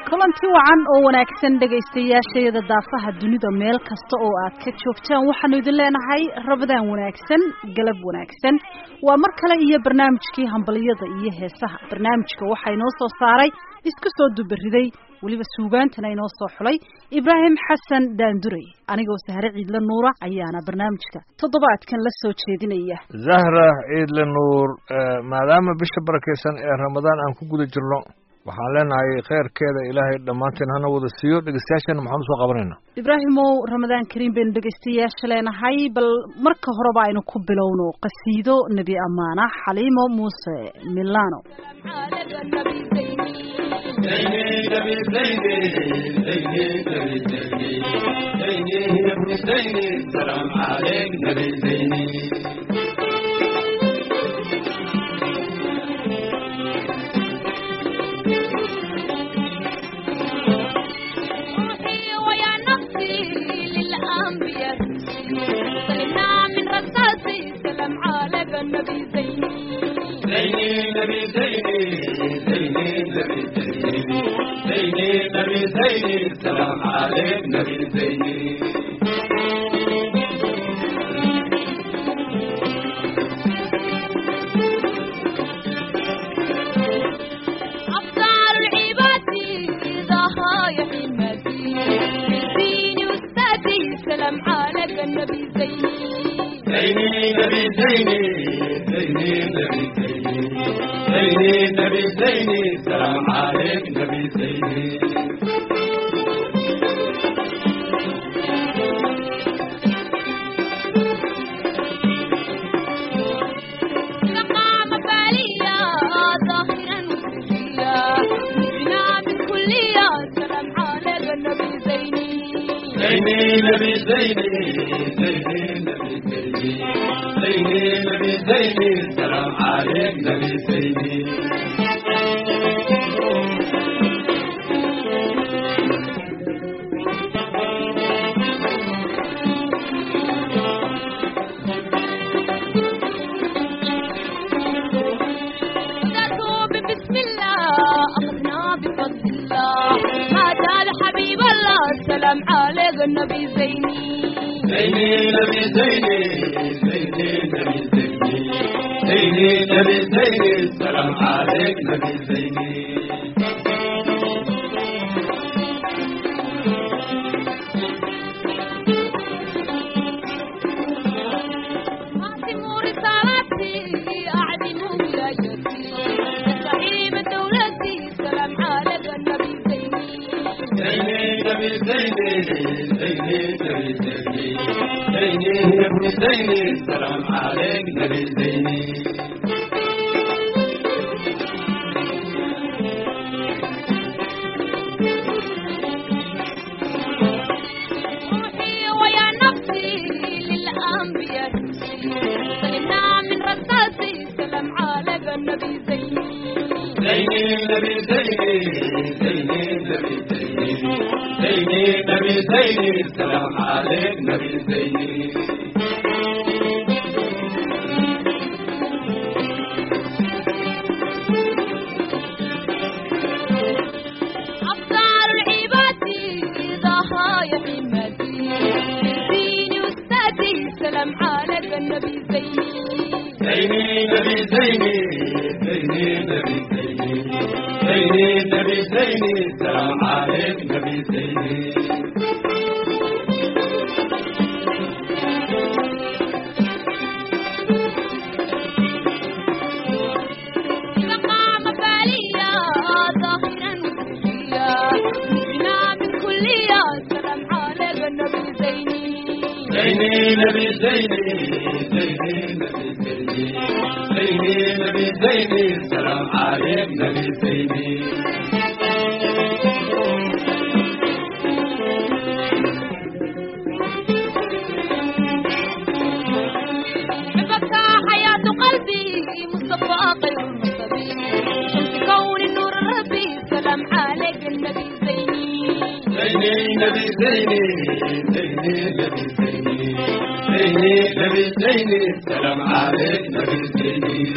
kulanti wacan oo wanaagsan dhegaystayaashayada daafaha dunida meel kasta oo aad ka joogtaan waxaanu idin leenahay rabadaan wanaagsan galab wanaagsan waa mar kale iyo barnaamijkii hambaliyada iyo heesaha barnaamijka waxaa inoo soo saaray isku soo dubariday weliba suugaantana inoo soo xulay ibraahim xasan daandurey anigoo sahre ciidle nuura ayaana barnaamijka toddobaadkan la soo jeedinaya zahra ciidle nuur maadaama bisha barakaysan ee ramadaan aan ku guda jirno waxaan leenahay kheyrkeeda ilaahay dhammaanteen hana wada siiyo dhegeystayaashana maxaan usoo qabanayna ibraahimow ramadaan kariim baynu dhegaystayaasha leenahay bal marka horeba aynu ku bilowno qasiido nebi amaana xaliimo muuse milano السلام عليك نبي زيني أفضل العباد ضحايا حماتي ديني وستاتي سلام عليك النبي زيني زيني نبي زيني زيني نبي زيني زيني نبي زيني سلام عليك نبي زيني مقام بالية ظاهرا وسرية مجنا من كلية سلام عليك النبي زيني زيني نبي زيني زيني نبي زيني زيني نبي زيني سلام عليك نبي زيني ذاتوب بسم الله أخذنا بفضل الله ما زال حبيب الله سلام عليك النبي زيني زيني نبي زيني زيني نبي زيني زيني نبي زيني سلام عليك نبي زيني أعظم رسالتي أعظم ولايتي زعيم دولتي سلام عليك النبي زيني زيني نبي زيني زيني نبي زيني زيني نبي زيني سلام عليك نبي زيني روحي ويا نفسي للأنبياء سلمنا من رصاصي سلام عليك النبي زيني زيني نبي زيني زيني نبي زيني زيني نبي زيني سلام عليك نبي زيني أفضل العباد ضحايا حماتي ديني وستاتي سلام عليك النبي زيني زيني نبي زيني زيني نبي زيني زيني نبي زيني سلام عليك نبي زيني مقام بالية ظاهرا وسرية مجنا من كلية سلام عليك النبي زيني زيني نبي زيني زيني نبي زيني زيني نبي زيني سلام عليك نبي زيني حبك حياة قلبي مصطفى خير المصطفى شمس كون النور ربي سلام عليك النبي زيني زيني نبي زيني زيني نبي زيني زيني نبي زيني سلام عليك نبي زيني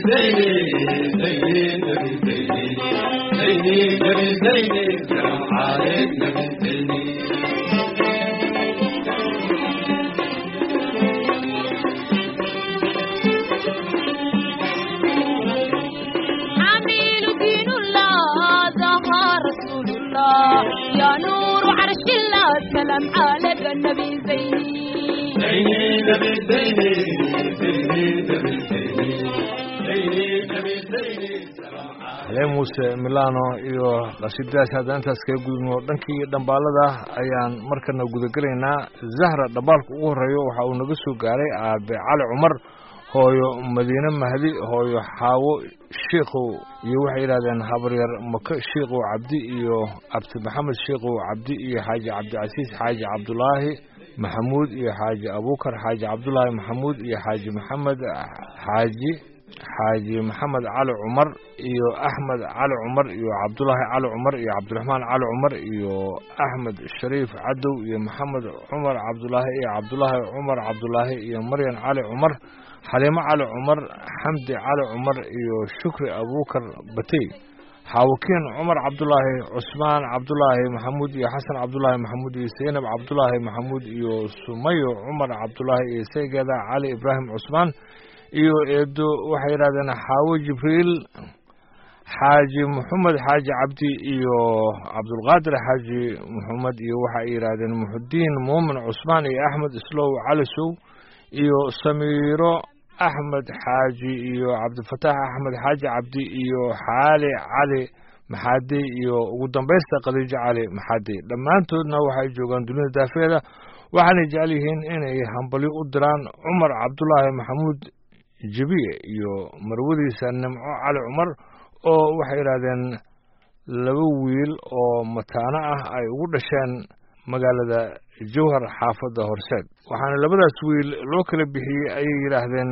زيني زيني نبي زيني زيني نبي زيني سلام عليك نبي زيني عميل دين الله ظهر رسول الله يا نور عرش الله سلام عليك النبي زيني زيني نبي زيني زيني نبي زيني زيني نبي زيني سلام عليك halee muuse milano iyo qasiidadaas haddaan intaas kaga gudubno dhankii dhambaalada ayaan markana gudagelaynaa zahra dhambaalka ugu horreeyo waxa uu naga soo gaaray aabe cali cumar hooyo madiine mahdi hooyo xaawo shiikow iyo waxay yidhahdeen habaryar maka shiikow cabdi iyo cabdi maxamed shiikow cabdi iyo xaaji cabdicasiis xaaji cabdulaahi maxamuud iyo xaaji abuukar xaaji cabdulaahi maxamuud iyo xaaji maxamed xaaji xaaji maxamed cali cumar iyo axmed cali cumar iyo cabdulaahi cali cumar iyo cabdiraxmaan cali cumar iyo axmed shariif cadow iyo maxamed cumar cabdulaahi iyo cabdulaahi cumar cabdulaahi iyo maryan cali cumar xaliimo cali cumar xamdi cali cumar iyo shukri abuukar batey xaawakiin cumar cabdulaahi cusmaan cabdulaahi maxamuud iyo xasan cabdulaahi maxamuud iyo seynab cabdulaahi maxamuud iyo sumayo cumar cabdulaahi iyo saygeeda cali ibraahim cusmaan iyo eedo waxay yidhahdeen xaawo jibriil xaaji maxamed xaaji cabdi iyo cabdulqaadir xaaji maxamed iyo waxay yidhaahdeen muxudiin muumin cusmaan iyo axmed islow calisow iyo samiiro axmed xaaji iyo cabdifataax axmed xaaji cabdi iyo xaali cali maxaadi iyo ugu dambaysta khadiijo cali maxaadi dhammaantoodna waxay joogaan dunida daafeeda waxaanay jecel yihiin inay hambalyo u diraan cumar cabdulaahi maxamuud jebiye iyo marwadiisa nimco cali cumar oo waxay yidhaahdeen laba wiil oo mataano ah ay ugu dhasheen magaalada jowhar xaafadda horseed waxaana labadaas wiil loo kala bixiyey ayay yidhaahdeen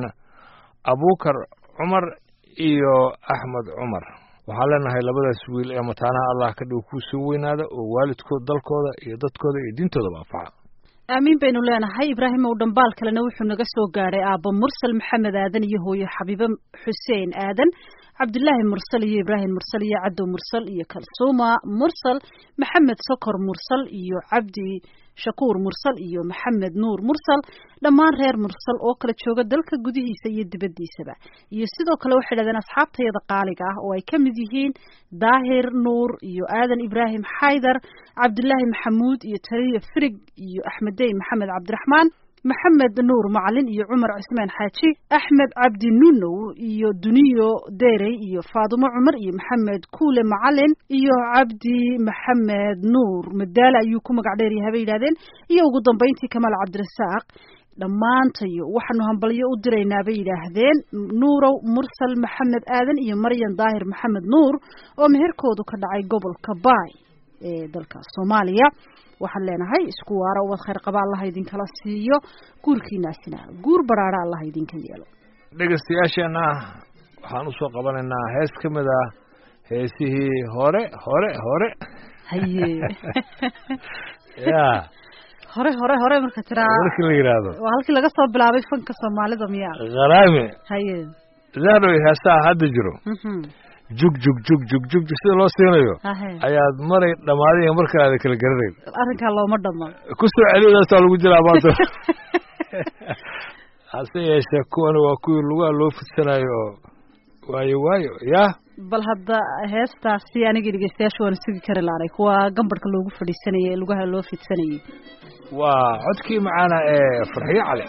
abuukar cumar iyo axmed cumar waxaan leenahay labadaas wiil ee mataanaha allah ka dhigo kuu soo weynaada oo waalidkood dalkooda iyo dadkooda iyo diintoodaba anfaca aamiin baynu leenahay ibraahim ow dhambaal kalena wuxuu naga soo gaadhay aabbo mursal maxamed aadan iyo hooyo xabiibe xuseen aadan cabdulaahi mursal iyo ibraahim mursal iyo cadow mursal iyo kalsuuma mursal maxamed sokor mursal iyo cabdi shakuur mursal iyo maxamed nuur mursal dhammaan reer mursal oo kala jooga dalka gudihiisa iyo dibaddiisaba iyo sidoo kale waxay dhahdeen asxaabtayada qaaliga ah oo ay ka mid yihiin daahir nuur iyo aadan ibraahim xaydar cabdulaahi maxamuud iyo taliya firig iyo axmedey maxamed cabdiraxmaan maxamed nuur macalin iyo cumar cismaan xaaji axmed cabdi nunow iyo duniyo derey iyo faadumo cumar iyo maxamed kuule macalin iyo cabdi maxamed nuur madaale ayuu ku magac dheeryahay bay yidhahdeen iyo ugu dambeyntii kamaal cabdirasaaq dhammaantayo waxaanu hambalyo u diraynaa bay yidhaahdeen nuurow mursal maxamed aadan iyo maryan daahir maxamed nuur oo meherkoodu ka dhacay gobolka baay ee dalka soomaaliya waxaan leenahay isku waaro ubad khayr qaba allaha idinkala siiyo guurkiinaasina guur baraara allaha idinka yeelo dhegeystayaasheenna waxaan usoo qabanaynaa hees ka mid ah heesihii hore hore hore haye ya hore hore hore marka tiraa markii la yidhaahdo waa halkii laga soo bilaabay fanka soomaalida miyaa kharaame haye zahroy heesaha hadda jiro mhm jug jug jug jug jug jug sida loo siinayo hahe ayaad maray dhammaadaya markale aada kala garanayn arrinkaa looma dhamo ku soo celiyadaasaa lagu jiraa maanta hase yeeshee kuwan waa kuwii lugaha loo fidsanayo oo waayo waayo yah bal hadda heestaasi anigii dhegeystayaasha waana sugi kari laanay kuwa gambarhka loogu fadhiisanayay ee lugaha loo fidsanayay waa codkii macaana ee farxiyo cali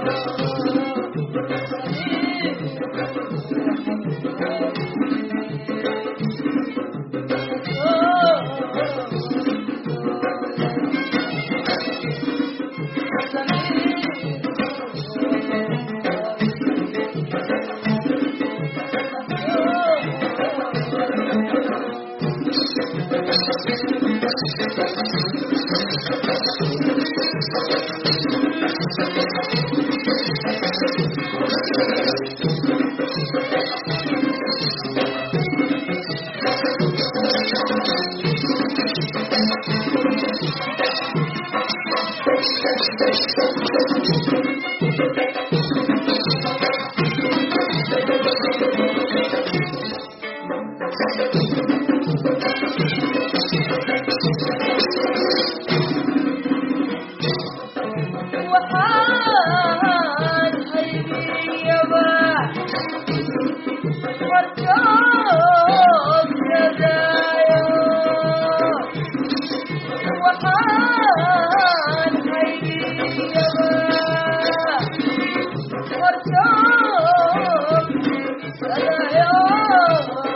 waxaan haybiyaba warjoogsadaayo waxaan haybiyaba warjoogsadaayo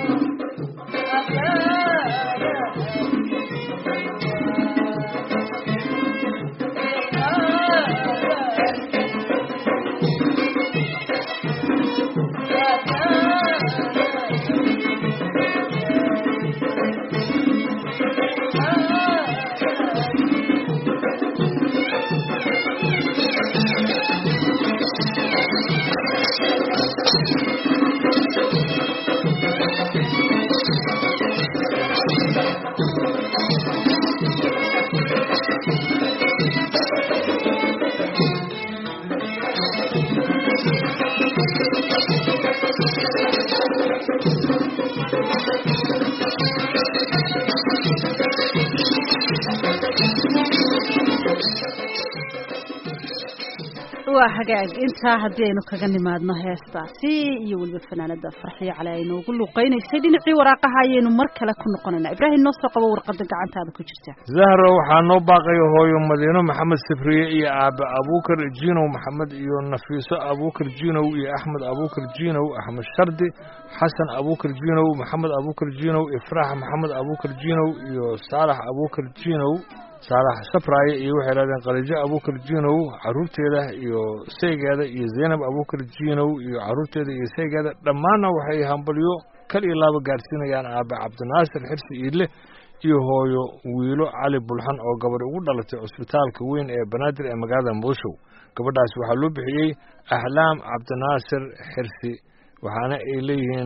waa hagaag intaa haddii aynu kaga nimaadno heestaasi iyo weliba fanaanada farxiyo cali ay noogu luuqeynaysay dhinacii waraaqaha ayaynu mar kale ku noqonaynaa ibraahim noo soo qabo warqada gacantaada ku jirta zahro waxaa noo baaqaya hooyo madiino maxamed sifriye iyo aabe abuukar jinow maxamed iyo nafiiso abuukar jinow iyo axmed abuukar jinow axmed shardi xasan abuukar jinow maxamed abuukar jinow ifraax maxamed abuukar jinow iyo saalax abuukar jinow saalax safraaye iyo waxay leedeen khaliijo abuukar jinow caruurteeda iyo saygeeda iyo zaynab abuukar jinow iyo caruurteeda iyo saygeeda dhammaanna waxay hambalyo kal iyo laaba gaarsiinayaan aabe cabdinaasir xirsi iidle iyo hooyo wiilo cali bulxan oo gabadh ugu dhalatay cusbitaalka weyn ee banaadir ee magaalada muqdisho gabadhaas waxaa loo bixiyey ahlaam cabdinaasir xirsi waxaana ay leeyihiin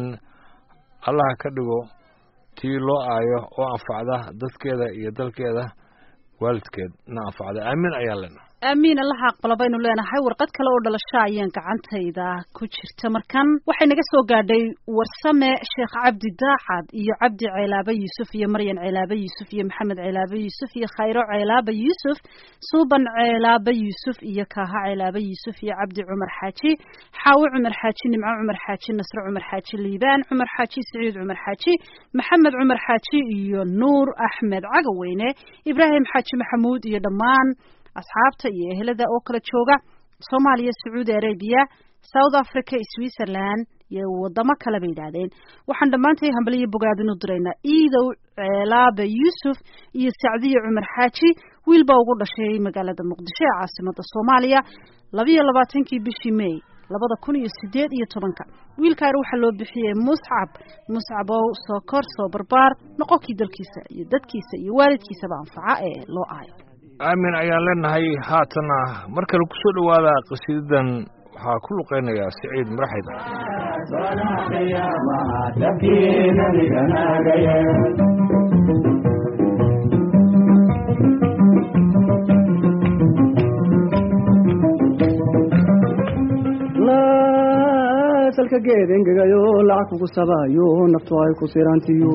allaha ka dhigo tii loo aayo oo anfacda dadkeeda iyo dalkeeda waalidkeed na anfacda aamin ayaan lena aamiin allaha aqbala baynu leenahay warqad kale oo dhalasho ayaan gacantayda ku jirta markan waxay naga soo gaadhay warsame sheekh cabdi daacad iyo cabdi ceelaabe yuusuf iyo maryan ceelaabe yuusuf iyo maxamed ceelaabe yuusuf iyo khayro ceelaabe yuusuf suuban ceelaabe yuusuf iyo kaaha ceelaabe yuusuf iyo cabdi cumar xaaji xaawo cumar xaaji nimco cumar xaaji nasre cumar xaaji liibaan cumar xaaji siciid cumar xaaji maxamed cumar xaaji iyo nuur axmed cagaweyne ibraahim xaaji maxamuud iyo dhammaan asxaabta iyo ehelada oo kala jooga soomaaliya sacuudi arabiya south africa switzerland iyo wadamo kale bay yidhaahdeen waxaan dhammaantay hambaliyo bogaadin u diraynaa iidow ceelaabe yuusuf iyo sacdiye cumar xaaji wiil baa ugu dhashay magaalada muqdisho ee caasimada soomaaliya labiyo labaatankii bishii may labada kun iyo sideed iyo tobanka wiilkaani waxaa loo bixiyey muscab muscabow soo kor soo barbaar noqonkii dalkiisa iyo dadkiisa iyo waalidkiisaba anfaca ee loo aayo aamin ayaan leenahay haatana mar kale ku soo dhowaada qasiidadan waxaa ku luqeynaya siciid maraxid salka geed engegayo lacag kugu sabayo naftu ay ku sirantiyo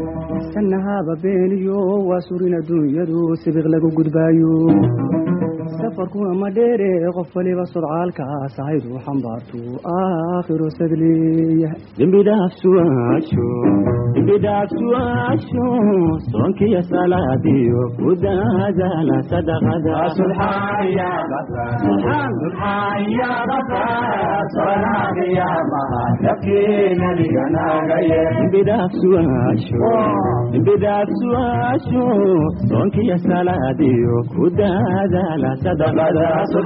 sanahaba beeniyo waa surin adduunyadu sibiq lagu gudbaayo safarkuna ma dheere qof waliba sodcaalkaas ahaydu xambaartu aakhiro sadleeyahay dembi dhaaf su'aasho dembi dhaaf su'aasho soonkiyo salaadiyo ku daadaala sadaqada dembi dhaaf su'aasho dembi dhaaf su'aasho soonkiyo salaadiyo ku daadaala sadaqada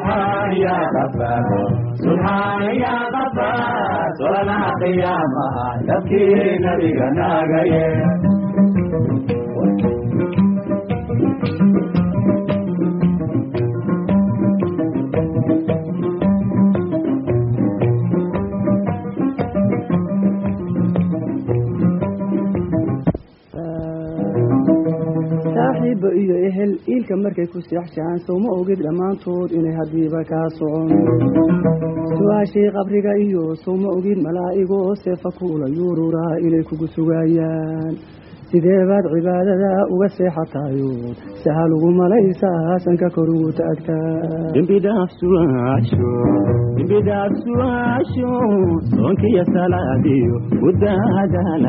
saaxiibba iyo ehel iilka markay ku seexshaan sowma ogid dhammaantood inay haddiiba kaa socon su-aashii qabriga iyo sowma ogid malaa'igoo seefa kuula yuururaa inay kugu sugaayaan sidee baad cibaadada uga seexatayo sahal ugu malaysaa sanka kor ugu taagtaa dembi dhaaf su'aasho dembi dhaaf su'aasho soonkiyo salaadiyo ku daadaala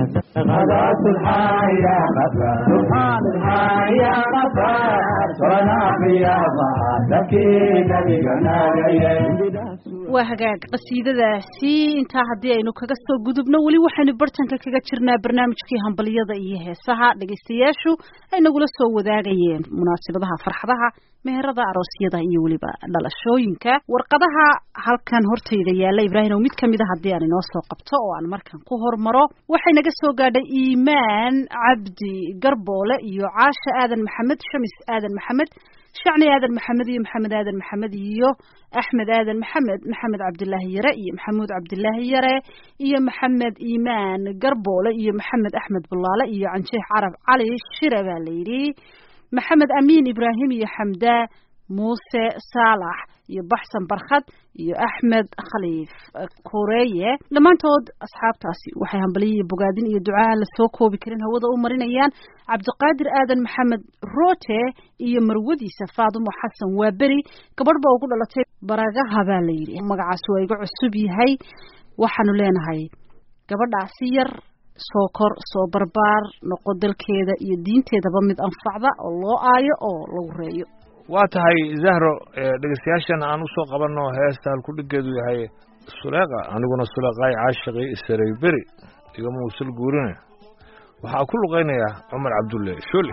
waa hagaag qasiidadaasi intaa haddii aynu kaga soo gudubno weli waxaynu bartanka kaga jirnaa barnaamijkii hambalyada iyo heesaha dhegaystayaashu ay nagula soo wadaagayeen munaasabadaha farxadaha meherada aroosyada iyo weliba dhalashooyinka warqadaha halkan hortayda yaalla ibraahim oo mid kamid a haddii aan inoo soo qabto oo aan markan ku hormaro waxay naga soo gaadhay iimaan cabdi garboole iyo caasha aadan maxamed shamis aadan maxamed shacni aadan maxamed iyo maxamed aadan maxamed iyo axmed aadan maxamed maxamed cabdilaahi yare iyo maxamuud cabdilaahi yare iyo maxamed iimaan garboole iyo maxamed axmed bulaale iyo canjeex carab cali shire baa la yidhi maxamed amiin ibraahim iyo xamdaa muuse saalax iyo baxsan barkhad iyo axmed khaliif kureeye dhammaantood asxaabtaasi waxay hambaliyo iyo bogaadin iyo duca aan lasoo koobi karin hawada u marinayaan cabdiqaadir aadan maxamed roote iyo marwadiisa faadumo xasan waa beri gabadh ba ugu dhalatay baragaha baa la yidhi magacaas waa iga cusub yahay waxaanu leenahay gabadhaasi yar soo kor soo barbaar noqo dalkeeda iyo diinteedaba mid anfacda oo loo aayo oo lagu reeyo waa tahay zahro dhegeystayaashan aan usoo qabanno heesta halkudhigeedu yahay suleeqa aniguna suleeqaay caashiqii isaray beri igama usul guurine waxaa ku luqaynaya cumar cabdulle shole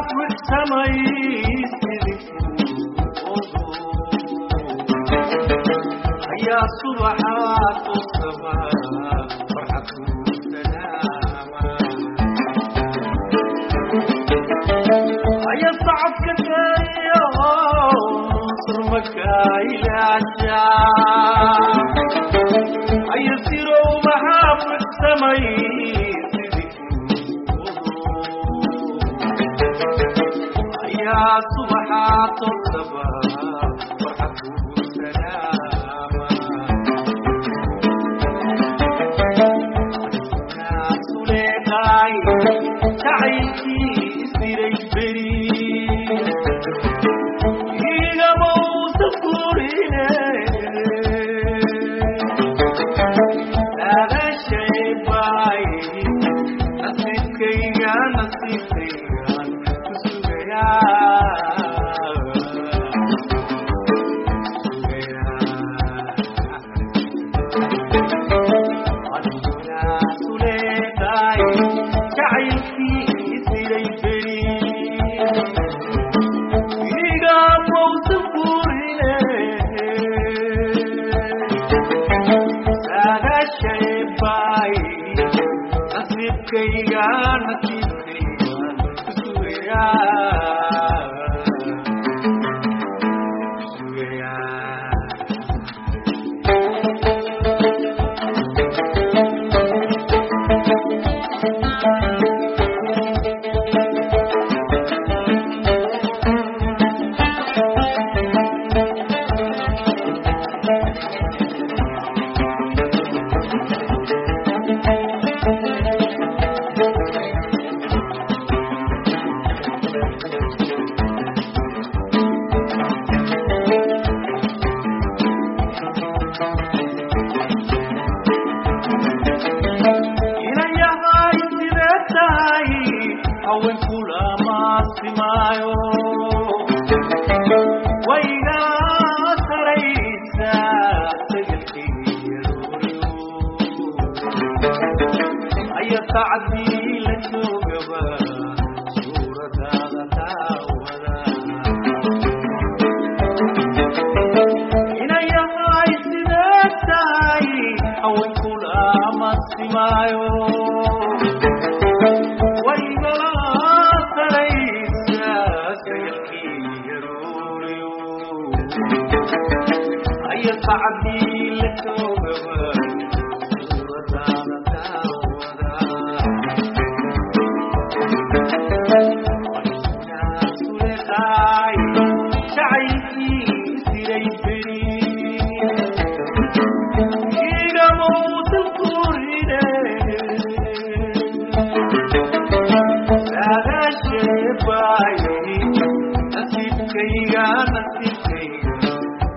يا صبحات الصباح فرحة سلامة يا صعب كتايا مصر مكاي العجاب يا سيرو محاب السماي يا صبحات الصباح فرحة سلامة ناس لقاي تعيشي سيري بري هي موسى كورينا هذا شيء باي نصيبك يا نصيبك يا Kaya nasib kaya inayahay sidee tahay haweenku lamaasimayo wayga saraysa sagalkeeyarooryo aya sacdii la joogaba suuradaada taawada inayahay sidee tahay haweenku lamaasimayo waygala saraysa sagalkiiyarooryo aya sacdii la joogaba suuradaada taawada suleqaay jacaylkii siray beri igamowsan kurine saadaasheebaay nasiibkayga nasiibkayga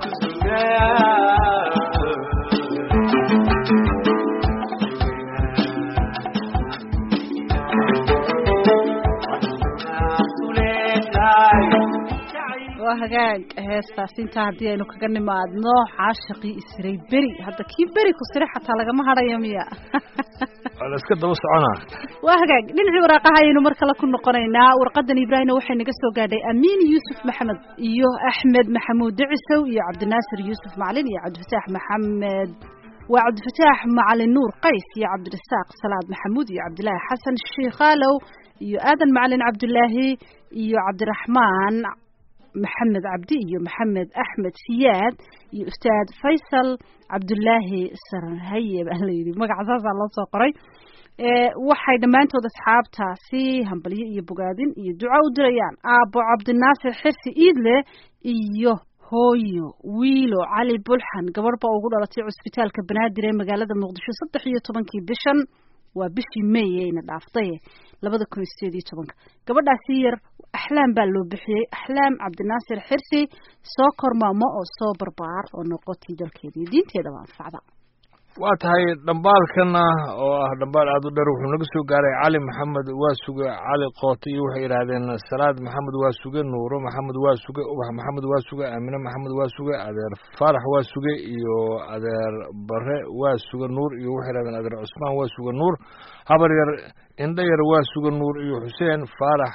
waa hagaag heestaas intaa haddii aynu kaga nimaadno caashaqii isray beri hadda kii beri ku sire xataa lagama hadhayo miya waa la iska daba soconaa waa hagaag dhinacii waraaqaha ayaynu mar kale ku noqonaynaa warqadan ibraahimna waxay naga soo gaadhay amiin yuusuf maxamed iyo axmed maxamuud dicisow iyo cabdinaasir yuusuf macalin iyo cabdifataax maxamed waa cabdifataax macalin nuur qays iyo cabdirasaaq salaad maxamuud iyo cabdilaahi xasan shiikhaalow iyo aadan macalin cabdulaahi iyo cabdiraxmaan maxamed cabdi iyo maxamed axmed siyaad iyo ustaad faysal cabdulaahi saranhaye baa layidhi magaca saasaa loo soo qoray ee waxay dhammaantood asxaabtaasi hambalyo iyo bogaadin iyo duco u dirayaan aabbo cabdinaasir xirsi iidle iyo hooyo wiilo cali bulxan gabadh baa ugu dhalatay cusbitaalka banaadir ee magaalada muqdisho saddex iyo tobankii bishan waa bishii may ayna dhaaftay labada kun iyo sideed iyo tobanka gabadhaasi yar axlaam baa loo bixiyey axlaam cabdinaasir xirsi soo kormaamo oo soo barbaar oo noqotii dalkeeda iyo diinteedaba anfacda waa tahay dhambaalkana oo ah dhambaal aada u dheer wuxuu naga soo gaaray cali maxamed waa suge cali koote iyo waxay yidhaahdeen salaad maxamed waa suge nuuro maxamed waa suge ubax maxamed waa suge aamine maxamed waa suge adeer faarax waa suge iyo adeer bare waa suge nuur iyo waxay yidhahdeen adeer cusmaan waa suge nuur habar yar indho yar waa suge nuur iyo xuseen faarax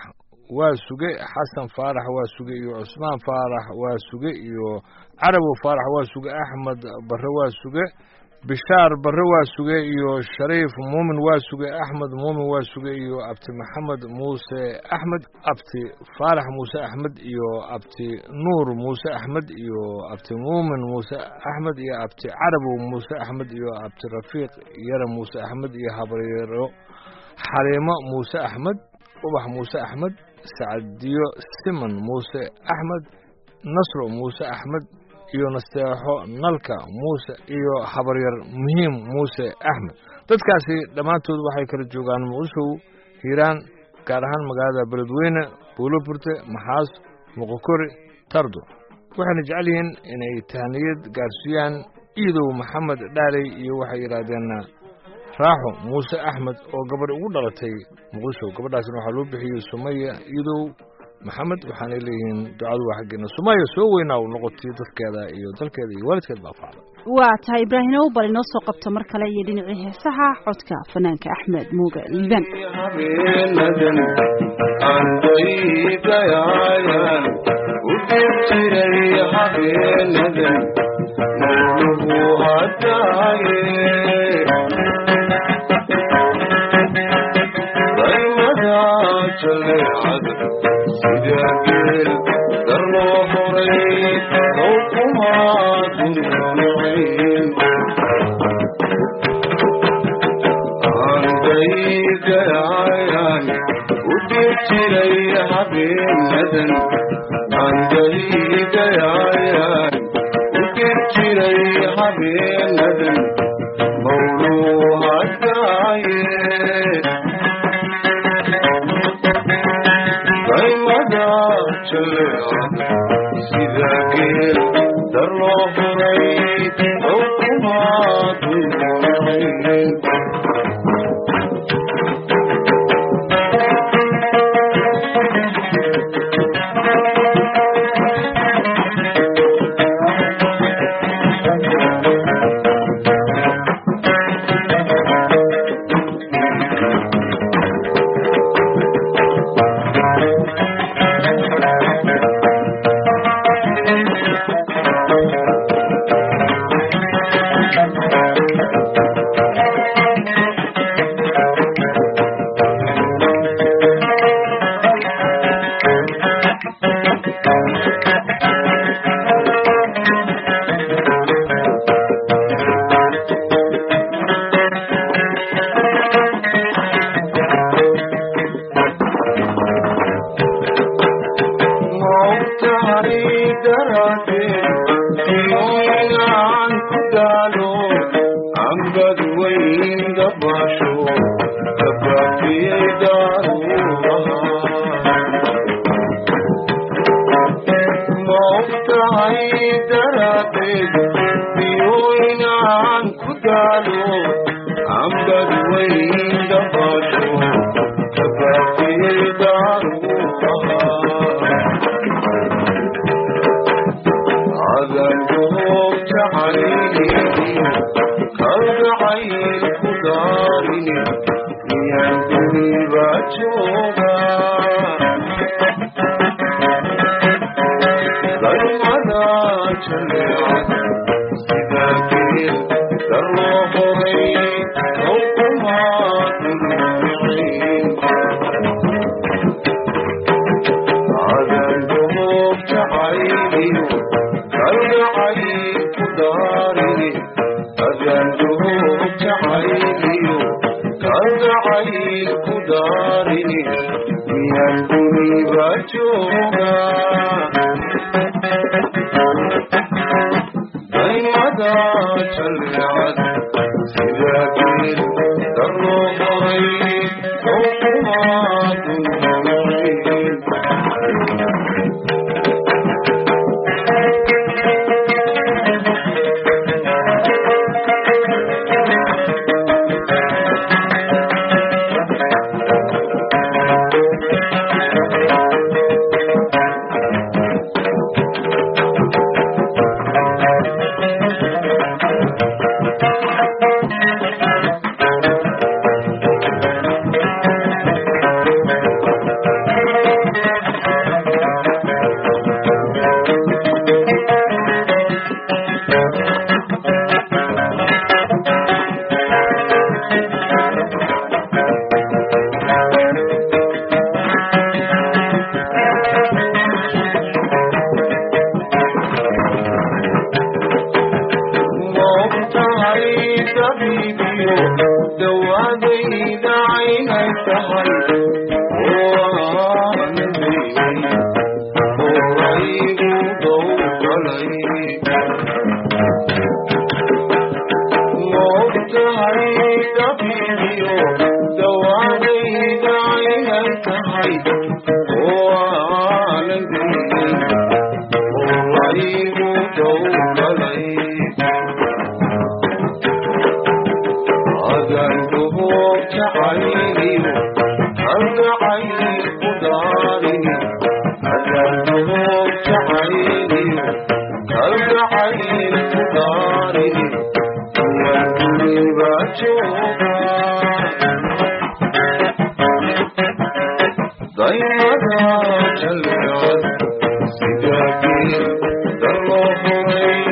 waa suge xasan faarax waa suge iyo cusmaan faarax waa suge iyo carabow faarax waa suge axmed barre waa suge bishaar barre waa suge iyo shariif muumin waa suge axmed muumin waa suge iyo abti maxamed muuse axmed abti faarax muuse axmed iyo abti nuur muuse axmed iyo abti muumin muuse axmed iyo abti carabow muuse axmed iyo abti rafiiq yare muuse axmed iyo habaryaro xaliimo muuse axmed ubax muuse axmed sacadiyo siman muuse axmed nasro muuse axmed iyo nasteexo nalka muuse iyo habaryar muhiim muuse axmed dadkaasi dhammaantood waxay kala joogaan muqdishow hiiraan gaar ahaan magaalada beledweyne buuloburte maxaas muqokori tardo waxayna jecel yihiin inay tahniyad gaarsiiyaan iidow maxamed dhaaley iyo waxay yidhaahdeen raaxo muuse axmed oo gabadh ugu dhalatay muqdisho gabadhaasna waxaa loo bixiyey sumaya iidow maxamed waxaanay leeyihiin ducadu waa xaggeena sumaya soo weynaa u noqotay dadkeeda iyo dalkeeda iyo waalidkeed baa facda waa tahay ibraahimow bal inoo soo qabto mar kale iyo dhinacii heesaha codka fanaanka axmed muuga liibaan habeenadan aan daydayaayan u dib jiray habeenadan mawluhu hadaaye daymada jaleecada sida geel darloo horay ow kumaa dundunayn andaygayan u dib jiray habeenadan andaygayan u dib jiray habeenadan mawluu hadaaye daymada jaleecada sida geel darloo horay ow kumaa dundunayn maogtahay daraaddeed inaan ku daalo ambad weyn dabaasho dabaafiyey daaruuraha maogtahay daraaddeed inaan ku daalo ambad weyn dabaasho dabaafiyey daaruuraha adangoog jacayli kalgacayl ku daarini miyaan duniba jooga daymada jaleecada sida geel darloo horay ow kumaa dundunayn adangoog jacayliyo kalgacayl ku daarini adangoog jacayliyo kalgacayl ku daarini miyaan duniba jooga daymada jaleecada sida geel darloo horay ow kumaa dundunayn tahay oo aanan gelin oo laygu dowgalay adanduhu jacayliyo kalgacayl ku daarin adanduhu jacayliyo kalgacayl ku daarin yan guriba jooga daymada jalcad sida geel darloo huray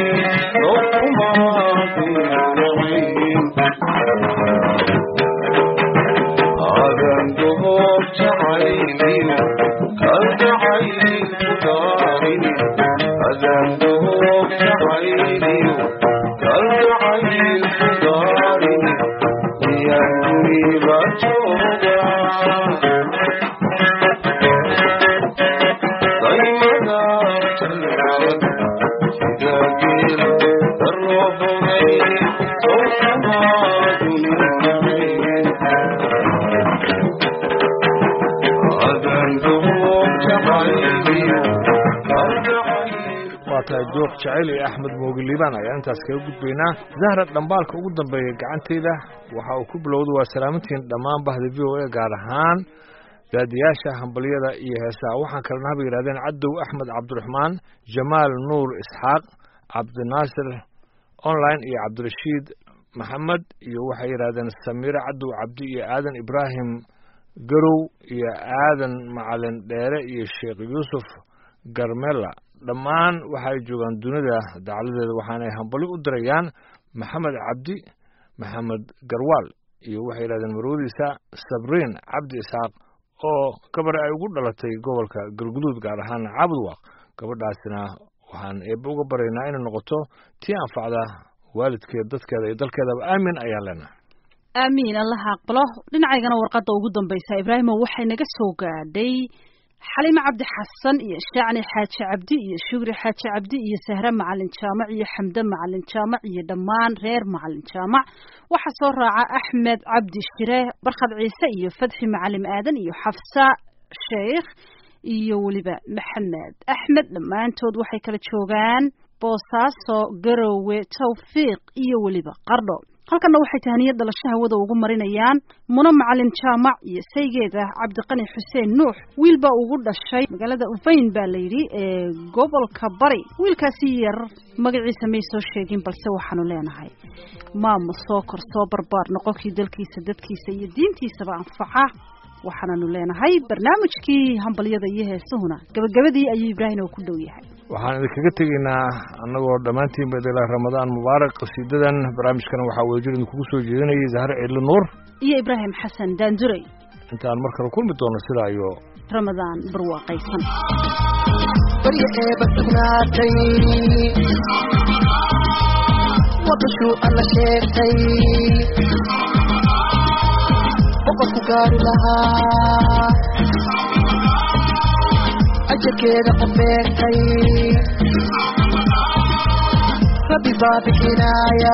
dokumaadinacayn adanduhu jacayliyo kalgacayl ku daarin adanduhu jacayliyo kalgacayl ku daarin yan guriba jooga daymada jalcad sida geel darloo huray dokumaadinacayn adanduhu jacayliyo kalgacayl waa tahay jooq jacayl iyo axmed moogi liibaan ayaan intaas kaga gudbaynaa zahra dhambaalka ugu dambeeya gacantayda waxa uu ku bilowda waa salaamantiin dhammaan bahda v o a gaar ahaan daadiyaasha hambalyada iyo heesaha waxaan kalena haba yidhahdeen cadow axmed cabdiraxmaan jamaal nuur isxaaq cabdinaasir online iyo cabdirashiid maxamed iyo waxay yidhahdeen samiire cadow cabdi iyo aadan ibraahim garow iyo aadan macalin dheere iyo sheekh yuusuf garmela dhammaan waxay joogaan dunida dacladeeda waxaanay hambali u dirayaan maxamed cabdi maxamed garwaal iyo waxay yidhahdeen marwadiisa sabriin cabdi isxaaq oo gabar ay ugu dhalatay gobolka galguduud gaar ahaan caabudwaaq gabadhaasina waxaan eebbe uga baryaynaa inay noqoto tii anfacda waalidkeed dadkeeda iyo dalkeedaba aamin ayaan leenahay aamiin allaha aqbalo dhinacaygana warqadda ugu dambaysa ibraahimo waxay naga soo gaadhay xalime cabdi xasan iyo shacni xaaji cabdi iyo shugri xaaji cabdi iyo sahre macalin jaamac iyo xamde macalin jaamac iyo dhammaan reer macalin jaamac waxaa soo raaca axmed cabdi shire barkhad ciise iyo fadxi macalim aadan iyo xafsa sheikh iyo weliba maxamed axmed dhammaantood waxay kala joogaan boosaaso garowe tawfiiq iyo weliba qardho halkanna waxay tahaniyad dhalasho hawada ugu marinayaan muno macalin jaamac iyo saygeeda cabdiqani xuseen nuux wiil baa ugu dhashay magaalada ufayn baa layidhi ee gobolka bari wiilkaasi yar magaciisa may soo sheegin balse waxaanu leenahay maama soo kor soo barbaar noqonkii dalkiisa dadkiisa iyo diintiisaba anfaca waxaananu leenahay barnaamijkii hambalyada iyo heesuhuna gabagabadii ayuu ibraahim oo ku dhow yahay waxaan idinkaga tegaynaa annagoo dhammaantiinba idila ramadaan mubaarak qasiidadan barnaamijkana waxaa wadajir idinkugu soo jeedinayay zahre ciidli nuur iyo ibraahim xasan daanduray intaan mar kale kulmi doono sidaa iyo ramadaan barwaaqaysan barya eeba sugnaatay wadashuu alla sheegtay boqorku gaari lahaa ajarkeeda qof beegtay rabbi baa bixinaaya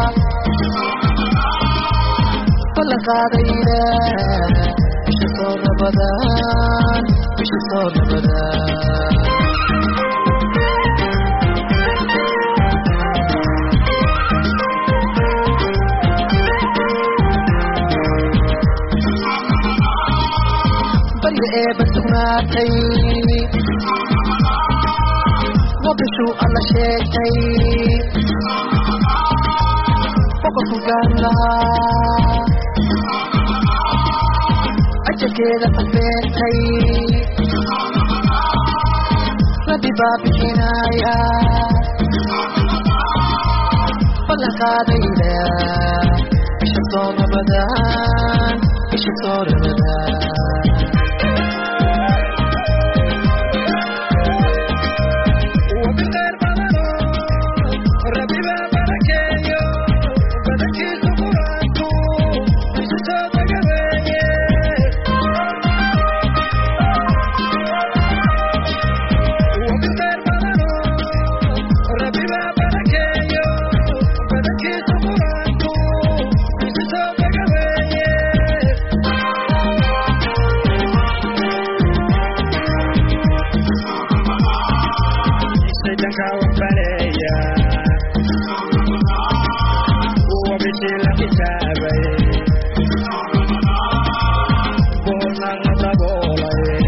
ballan qaadayna bisha soo rabadaan bisha soo rabadaan barya eeba sugnaatay wadashuu alla sheegtay boqorku gaari lahaa ajarkeeda qofbeentay rabbi baa bixinaaya ballan qaadayna bisha soo rabadaan bisha soo rabadaan shaydanka waxbaleeya kuwa bishii la xisaabay boolnaga daboolay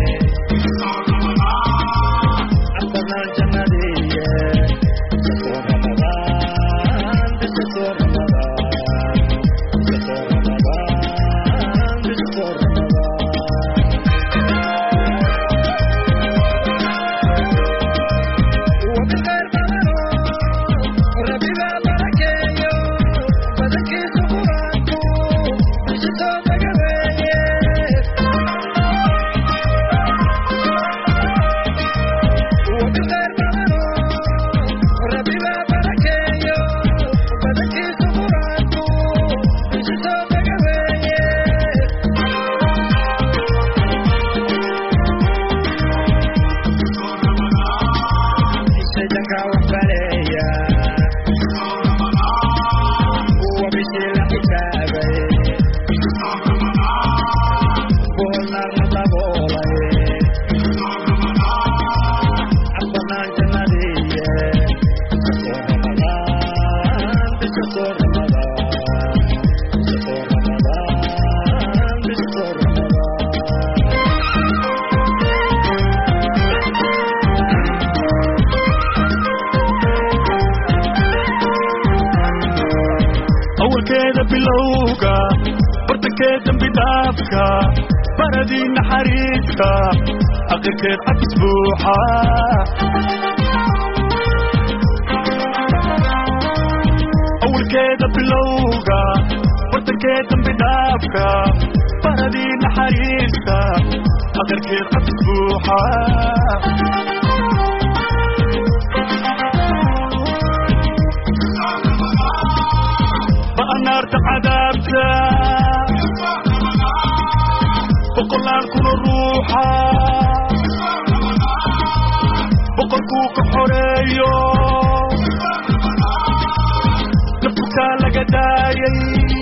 cabdanaan jannadiiye soo ramadaan bisha soo ramadaan bisha soo ramadaan bisha soo ramadaan وبخير بدنه ربي ببركيه بدنكيس قرانكو بشتو بقبيه وبخير بدنه ربي ببركيه بدنكيس قرانكو بشتو بقبيه shaydanka waxbaleeya kuwa bishii la xisaabay boolnaarna daboolay cabdanaan jannadiiye soo ramadaan bisha soo ramadaan bisha soo ramadaan bisha soo ramadaan awalkeeda bilowga bartankeed dambi dhaafka baradii naxariiska aqirkeed cabis buuxa awalkeeda bilowga bartankeed dambi dhaafka baradii naxariiska aqirkeed cabis buuxa ba'anaarta cadaabta boqolaan kuna ruuxa boqolkuu ka xoreeyo nafkukaa laga daayay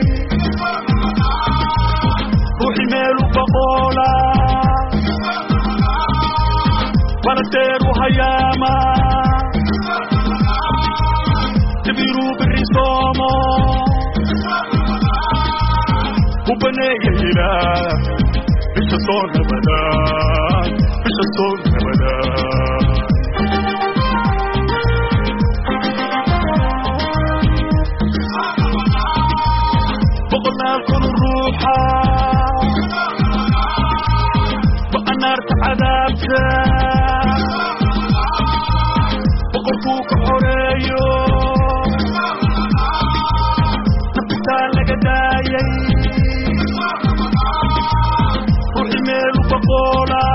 ruuxi meelu baqoola baladeeru hayaama تبيرو بالرسومة وبنية إلى مش الصون أبدا مش الصون أبدا بقولنا كل الروحة بقى عذابتا بقرفوك حريو نبتا لك دايي روحي ميل بقولا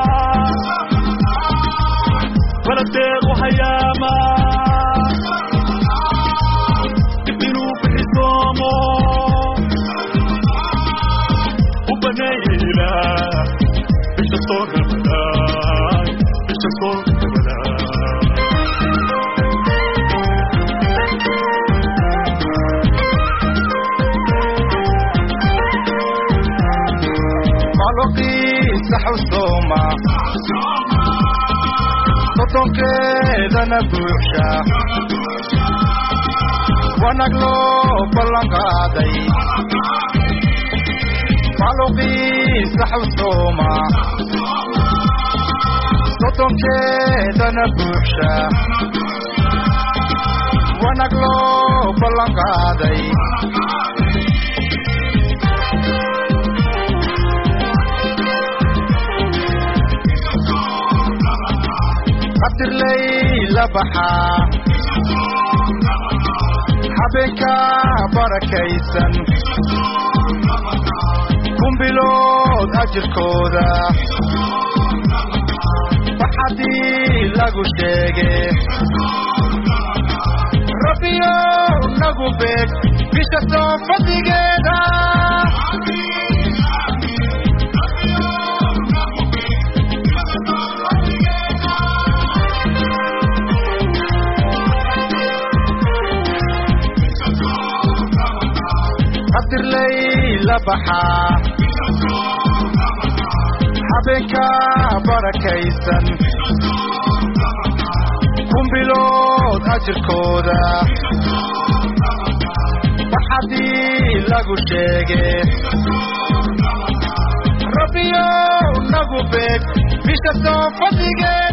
ولا دير وحياما كبيرو بالرسومو وبنيلا مش الصور رمضان مش الصور رمضان maluqiisa xusuuma sodonkeedana buuxsha wanag loo ballan qaaday maluqiisa xusuuma sodonkeedana buuxsha wanag loo ballan qaaday qadirlay la baxaa habeenka barakaysan kumbilood ajirkooda waxadii lagu sheege rabbiyow nagu beeg bisha soo fadligeeda qadirlay la baxaa habeenka barakaysan bilood ajirkooda waxadii lagu sheegay rabbiyow nagu beeg bisha soo fadligeeda